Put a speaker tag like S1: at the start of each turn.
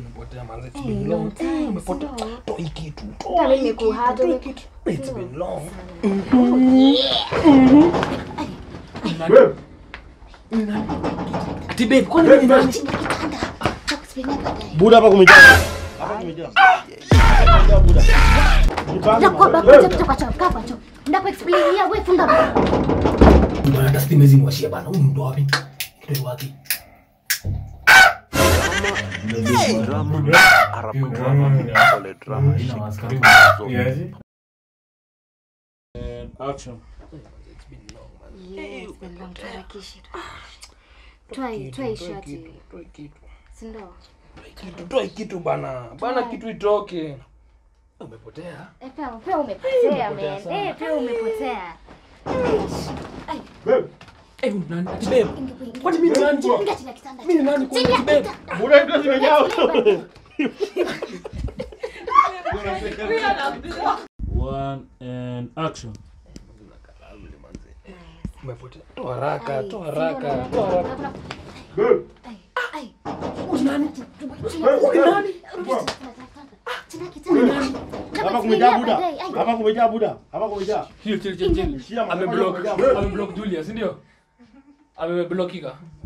S1: Umepotea manze, it's
S2: Hey,
S1: been
S2: long
S1: long.
S2: time,
S1: Umepotea.
S2: slow.
S1: Toa hii kitu.
S2: Hata
S1: Toa
S2: mimi
S1: hii kitu.
S2: nimekuhata,
S1: toa hii
S2: ume-
S1: kitu. It's been long. Ati babe, kwani mimi ni nani?
S2: Chini ya kitanda. Nitakuexplainia baadaye.
S3: Buda hapa kumejaa. Hapa kumejaa. Kumejaa Buda. Jipange,
S2: Ndakuwa
S3: man.
S2: bakuja kutoka choo, kaa kwa choo. Ndakuexplainia, wewe funga mlango.
S1: Bwana hata stima hizi niwashia bana. Huyu mtu wapi? Kitu wapi?
S2: Yes, been long, tuharakishi. Toa hii, toa hii shati.
S1: Toa hii kitu.
S2: Si ndio?
S1: Toa hii kitu. Toa hii kitu bana. Bana kitu itoke. Umepotea.
S2: Eh, pia pia umepotea,
S1: Umepotea
S2: man.
S1: sana.
S2: Eh, pia umepotea.
S1: Eh, nani? Ati babe.
S2: Ingia-
S1: Kwani mimi ni nani?
S2: Ingia chini ya kitanda.
S1: Mimi ni nani kwa
S2: Chini ya
S1: ati babe?
S2: kitanda.
S3: Buda ndio zimejaa.
S4: One and action.
S1: Umepotea. Toa haraka,
S2: Ai,
S1: toa
S2: si
S1: haraka,
S2: ndio,
S1: toa haraka.
S2: kuna-
S3: Babe.
S2: Ai, ai.
S1: Huyu nani?
S2: Chini ya
S1: Huyu
S2: kitanda.
S1: nani?
S2: Chini ya kitanda.
S3: Hapa kumejaa
S2: Ndakuexplainia
S3: Buda.
S2: baadaye. Ai.
S3: Hapa kumejaa Buda. Hapa kumejaa.
S1: Chill, chill, chill, chill.
S3: Shia, man.
S1: Ameblock,
S3: Hapa kumejaa.
S1: ameblock Julia, si ndio? Ameblockika.